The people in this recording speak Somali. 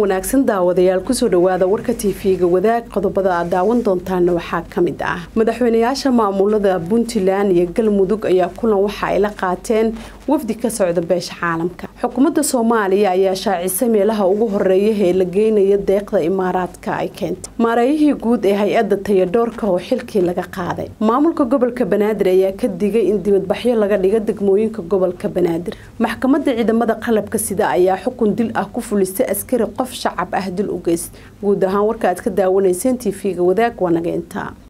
wanaagsan daawadayaal kusoo dhawaada warka tv-ga wadaag qodobada aad daawan doontaana waxaa kamid ah madaxweynayaasha maamulada puntland iyo galmudug ayaa kulan waxa ay la qaateen wafdi ka socda beesha caalamka xukuumadda soomaaliya ayaa shaacisay meelaha ugu horeeya ee la geynaya deeqda imaaraadka ay keentay maareeyihii guud ee hay-adda tayadhoorka oo xilkii laga qaaday maamulka gobolka banaadir ayaa ka digay in dibadbaxyo laga dhiga degmooyinka gobolka banaadir maxkamadda ciidamada qalabka sida ayaa xukun dil ah ku fulisay askari qof shacab ah dil u geyst guud ahaan warka aad ka daawanayseen tv-ga wadaag waa naga intaa